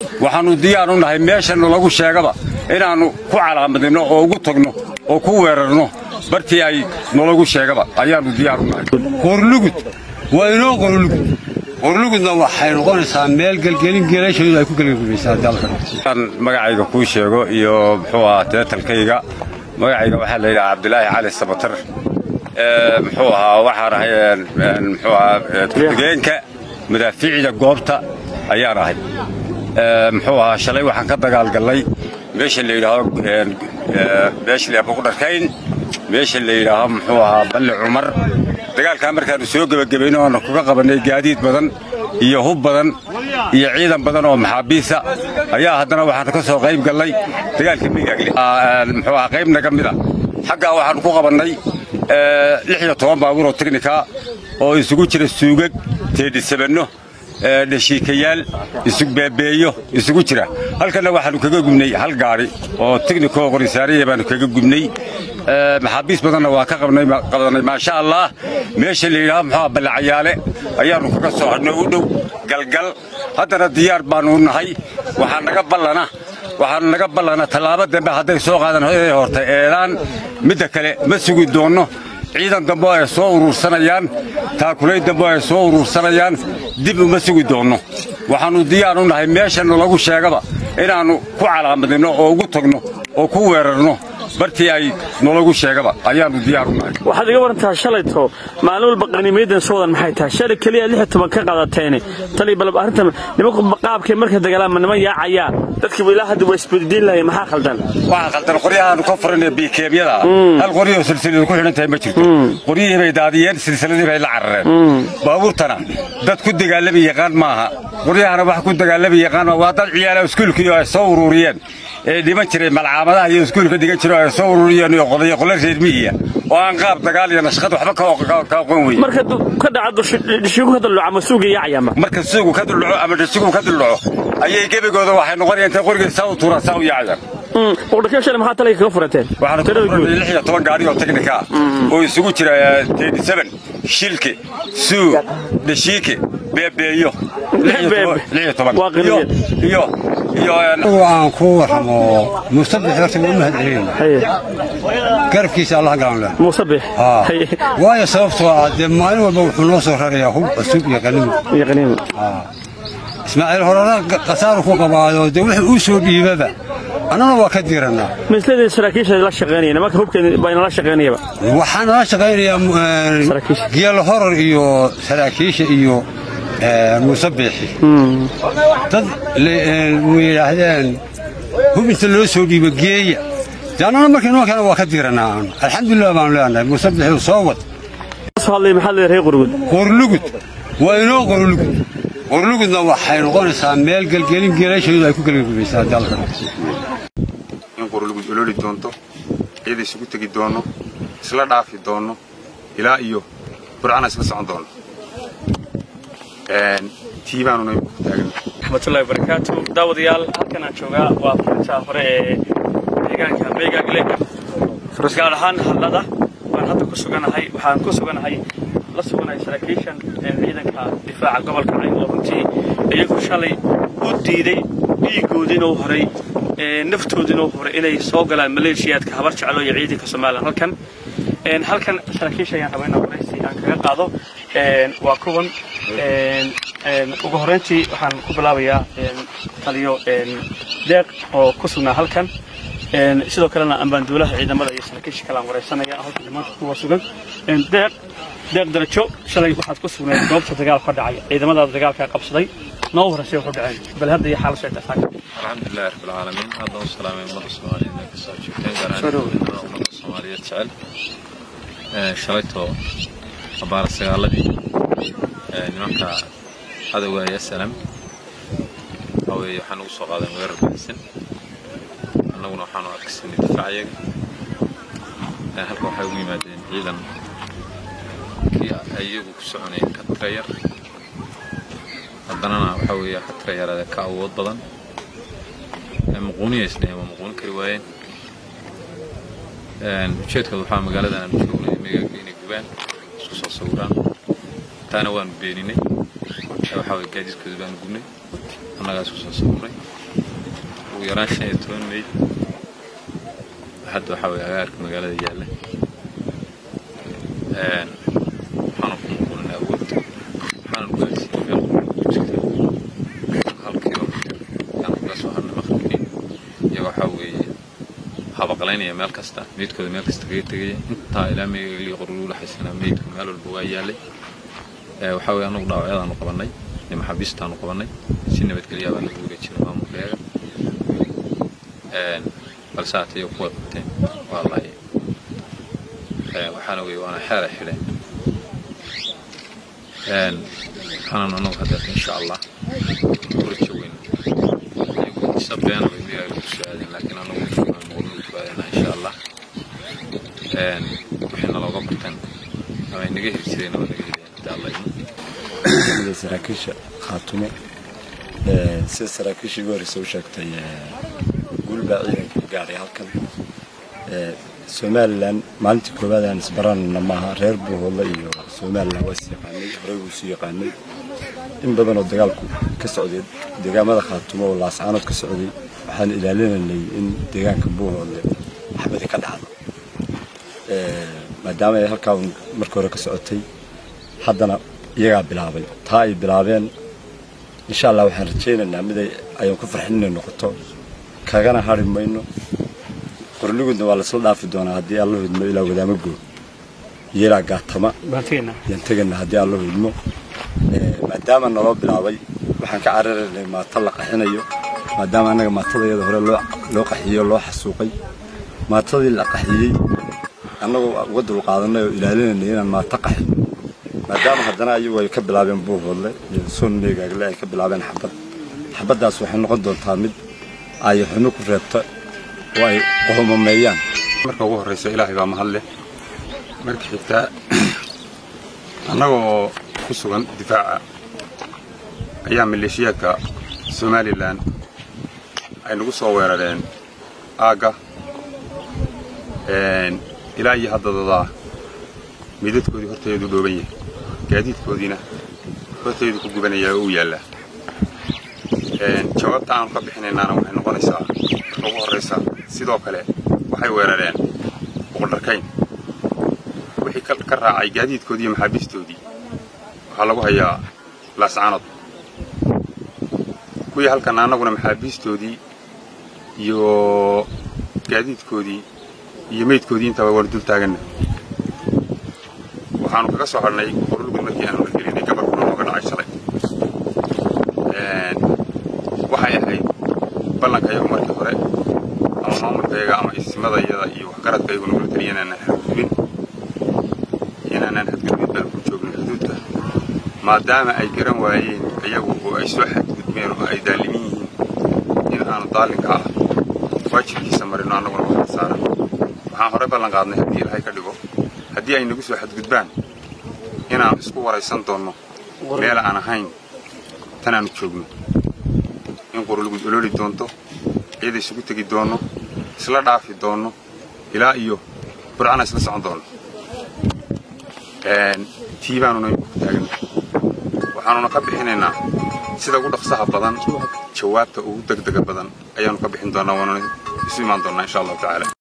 waxaannu diyaar u nahay meeshanna lagu sheegaba inaannu ku calaamadinno oo ugu tagno oo ku weerarno bartii ay nalagu sheegaba ayaannu diyaar u nahay qorlugud waa inoo qorlugud qorlugudna waxay noqonaysaa meel gelgelin geelasheedu ay ku gelgelmaysaa dalka aan magacayga kuu sheego iyo muxuu ahaa teetalkayga magacayga waxaa la yidhaha cabdilaahi cali sabatar muxuu ahaa waxaan ahay muxuu ahaa ku-xigeenka madaafiicda goobta ayaan ahay muxuu ahaa shalay waxaan ka dagaalgallay meesha la yidhaaho meesha la buqdharkayn meesha la yidhaaho muxuu ahaa balli cumar dagaalkaa markaannu soo gebagabayno oonu kaga qabannay gaadiid badan iyo hub badan iyo ciidan badan oo maxaabiisa ayaa haddana waxaannu ka soo qayb gallay dagaalka migaagli muxuu ahaa qayb naga mid a xaggaa waxaannu ku qabannay lix iyo toban baabuur oo teknika oo isugu jira suugag teedhisabanno dhashiikayaal isugbeebeeyo isugu jira halkanna waxaannu kaga gubnay hal gaadhi oo teknikoo qorisaariya baannu kaga gubnay maxaabiis badanna waa ka qabannay maasha allah meesha la yidhaho muxuuha ballacayaale ayaannu kaga soo hadhnay u dhow galgal haddana diyaar baannu u nahay waxaa naga ballana waxaanu naga ballana tallaabo dambe hadday soo qaadan inay horta eedaan midda kale ma sugi doonno ciidan dambe ay soo uruursanayaan taakulayn dambe ay soo uruursanayaan dib uma sugi doonno waxaannu diyaar u nahay meeshanna lagu sheegaba inaannu ku calaamadinno oo ugu tagno oo ku weerarno bartii ay nalagu sheegaba ayaannu diyaar u nahay waxaad iga warantaha shalayto maalin walba qaniimayadan soo wadan maxay tahay shalay keliya lix iyo toban ka qaadateene tali bal arrinta nimanku qaabkay markay dagaalaan ma niman yaacayaa dadkiiba ilaa hadda waa isbeddiin lahay maxaa khaldan waxaa khaldan qoryahaannu ka furanee biikeemyada hal qoryahoo silsiladu ku xidhan tahay ma jirto qoryihii bay daadiyeen silsiladii bay la carareen baabuurtana dad ku dagaalami yaqaan maaha qoryahana wax ku dagaalami yaqaan maaha waa dad ciyaala iskuulkii ay soo uruuriyeen ee dhiman jiray malcaamadaha iyo iskuulka dhigan jiro ay soo ururiyeen iyo qodayo qole reer miyiya oo aan qaab dagaal iyo nashqad waxba ka aqoon weyn marka ka dhaca dhishigu ka dulluco ama suuga yaacayama marka suugu ka dulluco ama dhishiguhu ka dulluco ayay gebigooda waxay noqonayaan intay qoriga saa u tuuraan saa u yaacayaan buqdharkeen shalay maxaa talayga kaga furateen waxaanu ka furanay lix iyo toban gaari oo teknika ah oo isugu jira teedi seven shilke suug dhashiike beebeeyo lix iyo toban iyo iyo iyo aan ku warramo mustabix horta waa u mahad celinayna garabkiisa allah galan leh muusabix waayo sababtoo ah dee maalin walba wuxuu noo soo rarayaa hub cusub iyo qanimo iyo qaniimo ismaaciil horena khasaaru ku qabaayo dee wuxuu uu soo dhiibaba annana waa ka diirannaa misladii saraakiisha la shaqaynaya nimanka hubkeeda baa inala shaqaynayaba waxaa nala shaqaynayaa geelo horor iyo saraakiisha iyo muusabixi dad mu yidhaahdeen hub inta loo soo dhiibo geeya dee annana markii nimankana waa ka diirannaa aanu alxamdulilah baanu leenahay muusabixi soo wad hadlay maxaa leedahay reer qurgud qorlugud waa inoo qorlugud qorlugudna waxay noqonaysaa meel gelgelin geelasheedu ay ku gelgelmaysaa dalka in qorlugud ololi doonto iyada isugu tegi doonno isla dhaafi doonno ilaa iyo burcana isla socon doonno tii baanuna ku taagan raxmatullahi barakaatu daawadayaal halkan aan joogaa waa furinta hore ee deegaanka meegaagle gaar ahaan hadlada waan hadda ku suganahay waxaan ku suganahay la suganahay saraakiishan ciidanka difaaca gobolka cayn oo runtii iyagu shalay u diiday dhiigoodiina u horay naftoodiina u horay inay soo galaan maleeshiyaadka habar jeclo iyo ciidanka somalilan halkan halkan saraakiisha ayaan rabaa inaan waraysi aan kaga qaado waa kuwan ugu horreyntii waxaan ku bilaabayaa taliyo deeq oo ku sugnaa halkan sidoo kalena ambaanduulaha ciidamada iyo saraakiisha kale aan waraysanaya halkan maanta kuwa sugan deeq deeq darajo shalay waxaad ku sugnayd goobta dagaal ka dhacay ciidamadaada dagaalkaa qabsaday noo horreysay wuxuu dhaceen bal hadda iyo xaalasoo dhacay الحمد لله رب العالمين هذا والسلام على أمة الصوماليين كسر جبتين قرآن أمة الصومالية تسأل شريته أبار السيارة نمك هذا هو يا سلام أو يحنو صغا هذا غير بحسن أنه نحن أكسن دفاعي هل كان حيوي مادين إذا كي أيوه كسرني كتغير haddana waxaa weeye xatra yaraada ka awood badan muquuniyaysnay ama muquuni kari waayeen ujeedkooda waxaa magaaladan aanu joognay meegaagga inay gubaan isku soo sawiraan taana waanu beeninay waxaa weye gaadiidkooda baanu gubnay annagaa isku soo sawiray ugu yaraan shan iyo toban meyd hadda waxaa weeye agaarka magaalada yaalla waxaana ku muquulinay awood waxaana gaarsiiyey meel ku jirta hal kilomitir yaan kaga soo harnay maqribkii iyaga waxaa weeye habaqlaynaya meel kasta meydkooda meel kasta kaga tegaya intaa ilaa meegalii qoruluula xaysanaa meydku meel walba waa yaallay waxaa weeye anagu dhaawacyadaanu qabannay iyo maxaabiistaanu qabannay si nabadgelyaa baa lagu wareejinay maamulkeega balse haatee kuway qabteen waa lahay waxaana weeye waana xeelay xidheen waxaanan anagu hadeerta insha allah rajo weyn isa beena bay meegaa lagu soo aadeen laakiin anagu muqulnu ku aadena insha allah waxayna looga barteen ama ay naga heli jireen ama naga heliyeen hadda alla idmo saraakiisha khaatumo sida saraakiishii ugu horreysa u sheegtay guul baa ciidanka gaaray halkan somalilan maalintii koowaad aan isbaranayna maaha reer buuhoodle iyo somalilan waa is yaqaanay horey wuu isu yaqaanay in badanoo dagaalku ka socday deegaamada khaatumo oo laascaanood ka socday waxaan ilaalinaynay in deegaanka buuhoodle xabadi ka dhacdo maadaama ay halkaa markii hore ka socotay haddana iyagaa bilaabay taa ay bilaabeen insha allah waxaan rajaynaynaa mid ayaan ku farxin inay noqoto kagana hari mayno qorligudna waa laisla dhaafi doonaa haddii alla hidmo ilaa wadaamo goog iyo ilaa gaatama yaan tegana haddii alla hidmo maadaama naloo bilaabay waxaan ka cararaynay maato la qaxinayo maadaama annaga maatada iyada hore loo qaxiyey oo loo xasuuqay maatadii la qaxiyey annagoo uga dulqaadanay oo ilaalinaynay inaan maato qaxino maadaama haddana ayagu ay ka bilaabeen buuhoodle iyo soon meegaagle ay ka bilaabeen xabad xabaddaas waxay noqon doontaa mid ay xumo ku reebta oo ay qohomameeyaan marka ugu horraysa ilaahay baa mahad leh marka xigtaa annagoo ku sugan difaaca ayaa maleeshiyaadka somalilan ay nagu soo weerareen aagga ilaa iyo haddadadaa midadkoodii horteedu dhooban yahay gaadiidkoodiina horteedu ku gubanayaa oo u yaallaa jawaabta aanu ka bixinaynaana waxay noqonaysaa marka ugu horraysa sidoo kale waxay weerareen boqoldharkayn wixii ka raacay gaadiidkoodii iyo maxaabiistoodii waxaa lagu hayaa laascaanood kuwii halkan annaguna maxaabiistoodii iyo gaadiidkoodii iyo meydkoodii intaba waanu dul taaganna waxaanu kaga soo hadhnay qorlugud markii aanu la gelinay gabarkuna nooga dhacay shalay waxay ahayd ballankayagu markii hore ama maamulkayaga ama isimadayada iyo waxgaradkayagu nagula taliya inaanaan xadgudbin inaanaan xadgudbin baan ku joogno xuduudka maadaama ay garan waayeen iyagu oo ay soo xadgudbeen oo ay daalimin yihiin in aanu daalinka ah waajibkiisa marino annaguna waxaa saaran waxaan hore ballan qaadnay haddii ilaahay ka dhigo haddii ay nagu soo xadgudbaan inaan isku waraysan doonno meel aan ahayn tanaanu joogno in qorolugud ololi doonto ciida isugu tegi doonno isla dhaafi doonno ilaa iyo burcana isla socon doonno tii baanuna ku taagana waxaanuna ka bixinaynaa sida ugu dhaqsaha badan jawaabta ugu degdega badan ayaanu ka bixin doonaa waanuna isu imaan doonnaa insha allahu tacaala